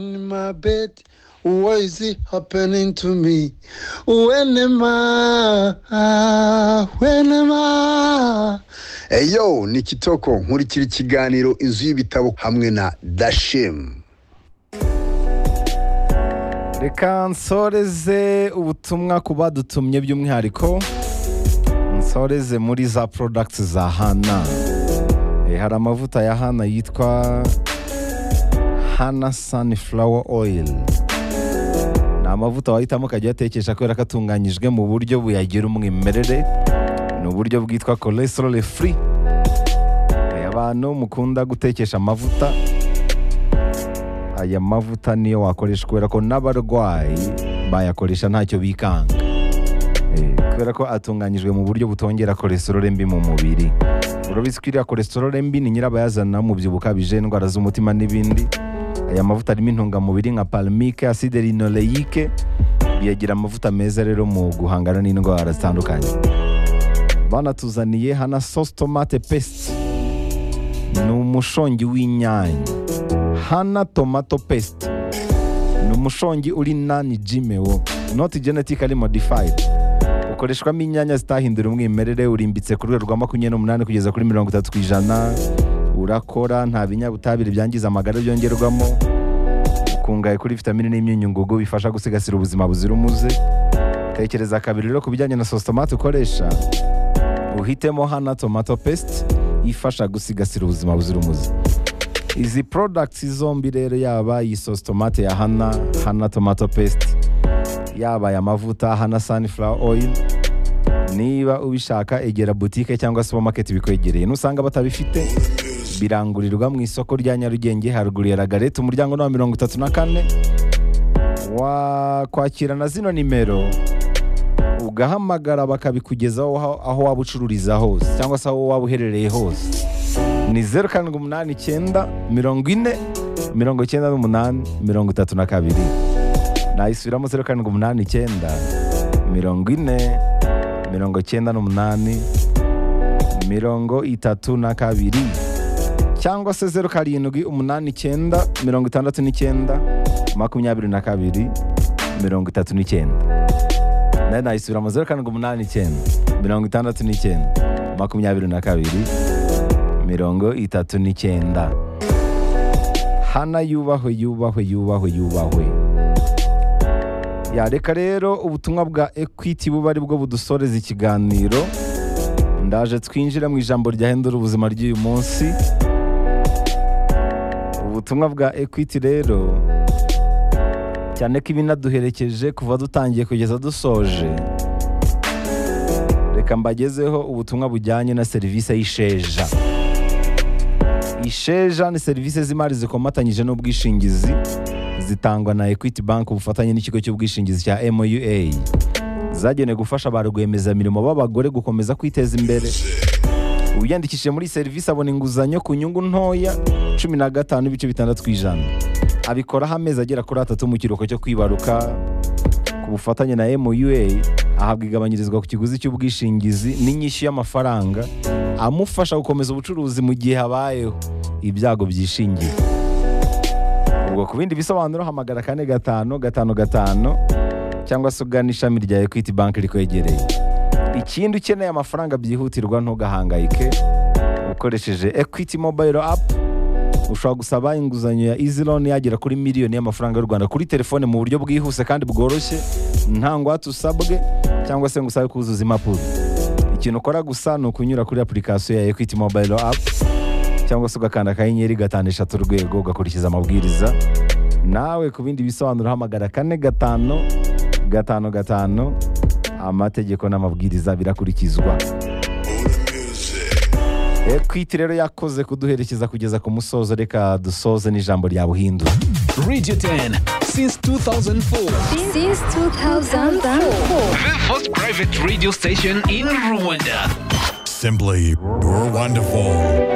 in my bed. Why is it happening to me? When am I? When am I? eyo ni kitoko nkurikira ikiganiro inzu y'ibitabo hamwe na dashemu reka nsoreze ubutumwa ku badutumye by'umwihariko nsoreze muri za products za hana Eh, hari amavuta ya hana yitwa hana sunflower oil ni amavuta wahitamo ukajya uyatekesha kubera ko atunganyijwe mu buryo buyagira umwimerere ni uburyo bwitwa cholesterol free Eh, abantu mukunda gutekesha amavuta aya mavuta niyo wakoresha kubera ko n'abarwayi bayakoresha ntacyo bikanga Eh, kubera ko atunganyijwe mu buryo butongera cholesterol mbi mu mubiri urabizi ko iriya cholesterol mbi ni nyirabayazana umubyibuho ukabije indwara z'umutima n'ibindi aya mavuta arimo intungamubiri nka palmique acide linoleique biyagira amavuta meza rero mu guhangana n'indwara zitandukanye banatuzaniye hana sauce tomate paste ni umushongi w'inyanya hana tomato paste ni umushongi uri nani jimewo not genetically modified ukoreshwamo inyanya zitahindura umwimerere urimbitse ku rwego rwa makumyabiri n'umunani kugeza kuri mirongo itatu ku ijana urakora nta binyabutabire byangiza amagara byongerwamo ukungahaye kuri vitamine n'imyunyungugu bifasha gusigasira ubuzima buzira umuze tekereza kabiri rero ku bijyanye na sositomate ukoresha uhitemo hana tomato paste ifasha gusigasira ubuzima buzira umuze izi products zombi rero yaba iyi sauce tomate ya hana hana tomato paste yaba aya mavuta hana sunflower oil niba ubishaka egera boutique cyangwa supermarket bikwegereye nusanga batabifite birangurirwa mu isoko rya nyarugenge haruguru ya ragarete umuryango ni wa mirongo itatu na kane wakwakira na zino nimero ugahamagara bakabikugezaho aho- aho waba ucururiza hose cyangwa se aho waba uherereye hose ni zeru karindwi umunani icyenda mirongo ine mirongo icyenda n'umunani mirongo itatu na kabiri nayisubiramo zeru karindwi umunani icyenda mirongo ine mirongo icyenda n'umunani mirongo itatu na kabiri cyangwa se zeru karindwi umunani icyenda mirongo itandatu n'icyenda makumyabiri na kabiri mirongo itatu n'icyenda nayo nayisubiramo zeru karindwi umunani icyenda mirongo itandatu n'icyenda makumyabiri na kabiri mirongo itatu n'icyenda hana yubahwe yubahwe yubahwe yubahwe yareka rero ubutumwa bwa ekwiti buba ari bwo budusoreza ikiganiro ndaje twinjire mu ijambo ryahindura ubuzima ry'uyu munsi ubutumwa bwa ekwiti rero cyane ko ibinaduherekeje kuva dutangiye kugeza dusoje reka mbagezeho ubutumwa bujyanye na serivisi y'isheja isheja ni serivisi z'imari zikomatanyije n'ubwishingizi zitangwa na equity bank ku bufatanye n'ikigo cy'ubwishingizi cya moua zagenewe gufasha ba rwiyemezamirimo b'abagore gukomeza kwiteza imbere uwiyandikishije muri iyi serivisi abona inguzanyo ku nyungu ntoya cumi na gatanu n'ibice bitandatu ku ijana abikoraho amezi agera kuri atatu mu kiruhuko cyo kwibaruka ku bufatanye na moua ahabwa igabanyirizwa ku kiguzi cy'ubwishingizi n'inyishyu y'amafaranga amufasha gukomeza ubucuruzi mu gihe habayeho ibyago byishingiye ubwo ku bindi bisobanuro hamagara kane gatanu gatanu gatanu cyangwa se ugana ishami rya equity bank rikwegereye ikindi ukeneye amafaranga byihutirwa ntugahangayike ukoresheje equity mobile app ushobora gusaba inguzanyo ya easy loan yagera kuri miliyoni y'amafaranga y'u rwanda kuri telefone mu buryo bwihuse kandi bworoshye nta ngwate usabwe cyangwa se ngo usabe kuzuza impapuro ikintu ukora gusa ni ukunyura kuri application ya equity mobile app cyangwa se ugakanda akanyenyeri gatanu eshatu urwego ugakurikiza amabwiriza nawe ku bindi bisobanuro hamagara kane gatanu gatanu gatanu amategeko n'amabwiriza birakurikizwa ekwiti rero yakoze kuduherekeza kugeza ku musozo reka dusoze n'ijambo rya buhindura Radio 10 since 2004. Since 2004. The first private radio station in Rwanda. Simply, you're wonderful.